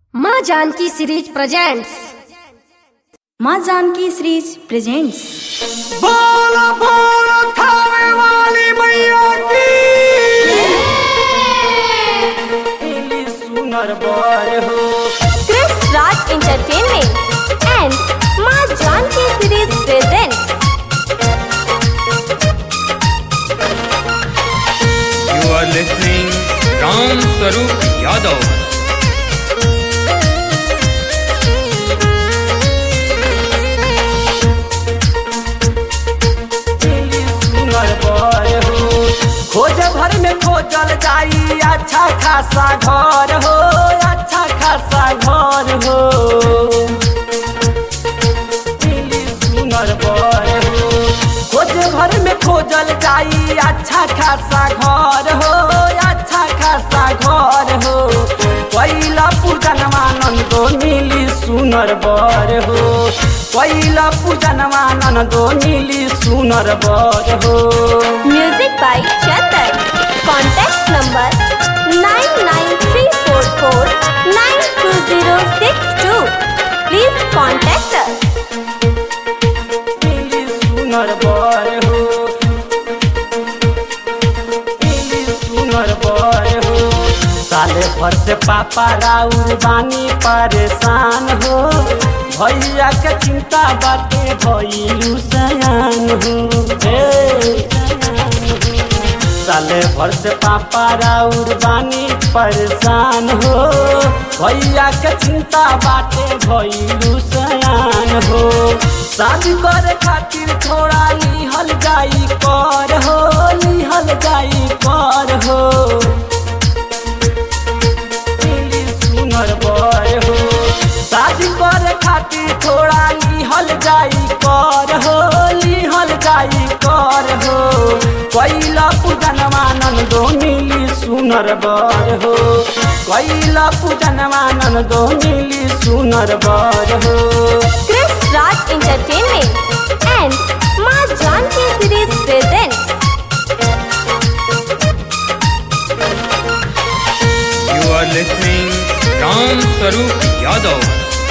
माँ Janaki series presents माँ Janaki series presents बोलो बोलो थावे वाली मैया की इली सुनर बर हो Chris Raj Entertainment and Ma Janki Series presents You are listening Ram Sarup Yadav. इली सुनर बर हो खोज भर में खोजल जाई अच्छा खासा घर हो अच्छा खासा घर हो इली सुनर बर हो खोज भर में खोजल जाई अच्छा खासा घर हो अच्छा खासा घर हो पहिला पूजन मानंदो मिली सुनर बर हो पहिला पूजन मानंदो मिली सुनर बर हो Music by Chetan. Contact number 99344920062. Please contact us. मिली सुनर बर हो मिली सुनर बर हो साले भर से पापा राउर बानी परेशान हो भैया के चिंता बाटे भैलू सयान हो हे साले भर से पापा राउर बानी परेशान हो भैया के चिंता बाटे भैलू सयान हो शादी करे खातिर थोड़ा लिहल जाई कर हो लिहल जाई कर हो मिली सुनर बर हो शादी करे खातिर थोड़ा लिहल जाई कर हो लिहल जाई कर हो कैला पूजन मानंदो मिली सुनर बर हो कैला पूजन मानंदो मिली सुनर बर हो Chris Raj Entertainment and Ma Janki Series presents You are listening Ram Sarup Yadav.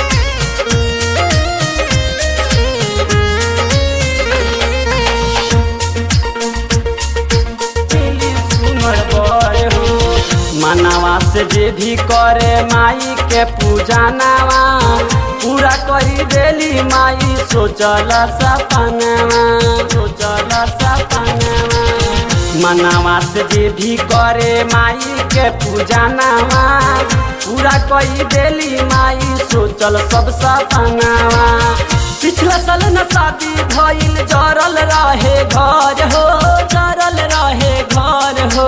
मिली सुनर बर हो मनावा से जे भी करे माई के पूजा नावा पूरा करी देली माई सोचल सपनावा सोचल सपनावा मनावा से जे भी करे माई के पूजा नावा पूरा करी देली माई सोचल सब सपनावा पिछला साल न शादी भइल जरल रहे घर हो जरल रहे घर हो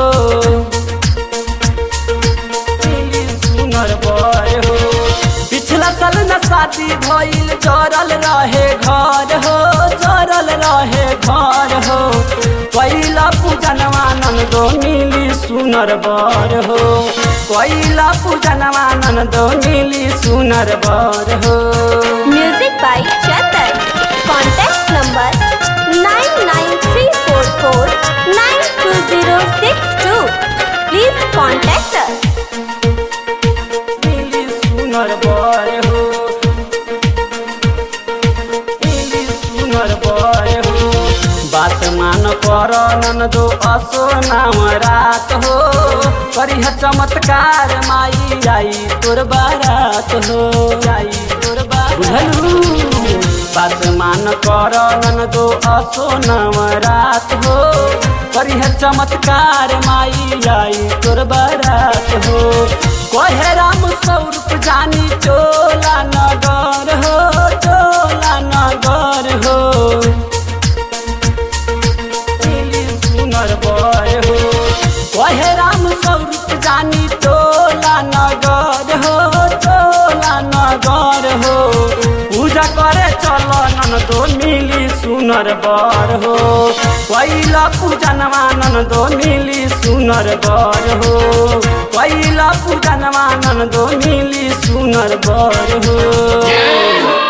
मिली सुनर बर हो पिछला साल न शादी भइल जरल रहे घर हो जरल रहे घर हो पहिला पूजन मानंदो मिली सुनर बर हो पहिला पूजन मानंदो मिली सुनर बर हो Music by Chetan. Contact number 99344920062. Please contact us. मिली सुनर बर हो मिली सुनर बर हो बात मान कर ननदो असो नाम रात हो करिह चमत्कार माई आई तोर बारात हो आई तोर बारात बुझलू बात मान कर ननदो असो नाम रात हो करिह चमत्कार माई आई तोर बारात हो कहे राम स्वरूप जानी चोला नगर हो चोला नगर हो मिली सुनर बर हो कहे राम स्वरूप जानी चोला नगर हो चोला नगर हो पूजा करे चल ननदो मिली सुनर बर हो पहिला पूजन मानंदो मिली सुनर बर हो पहिला पूजन मानंदो मिली सुनर बर हो